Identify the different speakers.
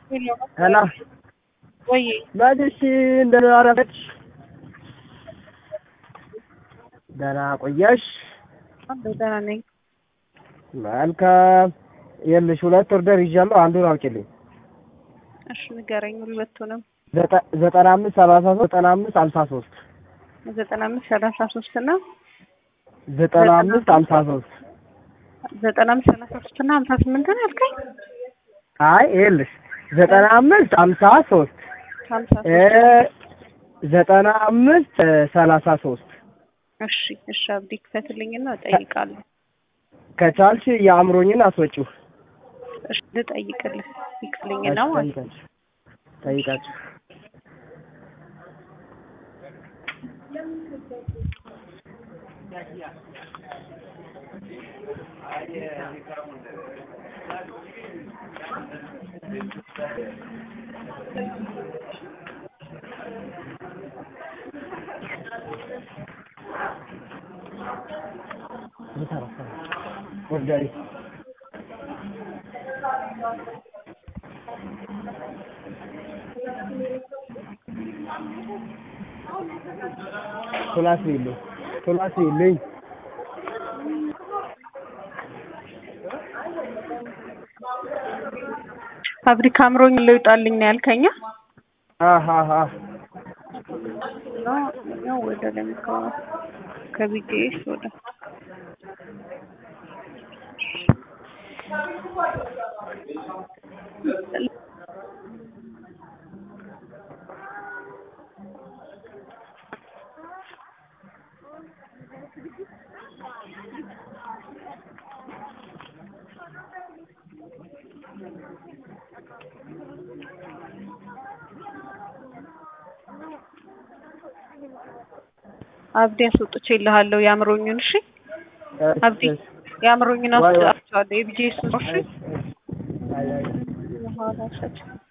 Speaker 1: ሄሎ
Speaker 2: ወይ
Speaker 1: መልሽ እንደምን አረፈች? ደህና ቆየሽ?
Speaker 2: ደህና ነኝ።
Speaker 1: መልካም። ይኸውልሽ ሁለት ኦርደር ይዣለሁ። አንዱን አውጪልኝ።
Speaker 2: እሺ ንገረኝ ሁለቱንም።
Speaker 1: ዘጠ- ዘጠና አምስት ሰላሳ ሶስት ዘጠና አምስት ሀምሳ ሶስት
Speaker 2: ዘጠና አምስት ሰላሳ ሶስት እና
Speaker 1: ዘጠና አምስት ሀምሳ ሶስት
Speaker 2: ዘጠና አምስት ሰላሳ ሶስት እና ሀምሳ ስምንት ነው ያልከኝ?
Speaker 1: አይ ይኸውልሽ ዘጠና አምስት ሀምሳ ሶስት
Speaker 2: ሀምሳ
Speaker 1: እ
Speaker 2: ሶስት
Speaker 1: ዘጠና አምስት ሰላሳ ሶስት
Speaker 2: እሺ እሺ አብዲ ክፈትልኝና እጠይቃለሁ።
Speaker 1: ከቻልሽ የአእምሮኝን አስወጪው።
Speaker 2: እሺ ልጠይቅልህ ይክፍልኝና ማለት ነው።
Speaker 1: ጠይቃችሁ ጠይቃችሁ ወርዳሪ ቶላስ ይልኝ ቶላስ ይልኝ
Speaker 2: ፋብሪካ አምሮኝ ልውጣልኝ ነው ያልከኛ?
Speaker 1: አሃሃ
Speaker 2: ነው ነው ወደ ለምካ ከቢጌስ ወደ አብዲ አስወጥቼ ይልሃለሁ የአምሮኙን። እሺ አብዲ የአምሮኙን አስወጥቼዋለሁ። የቢጄስ ነው። እሺ
Speaker 1: አይ አይ
Speaker 2: በኋላ ሸች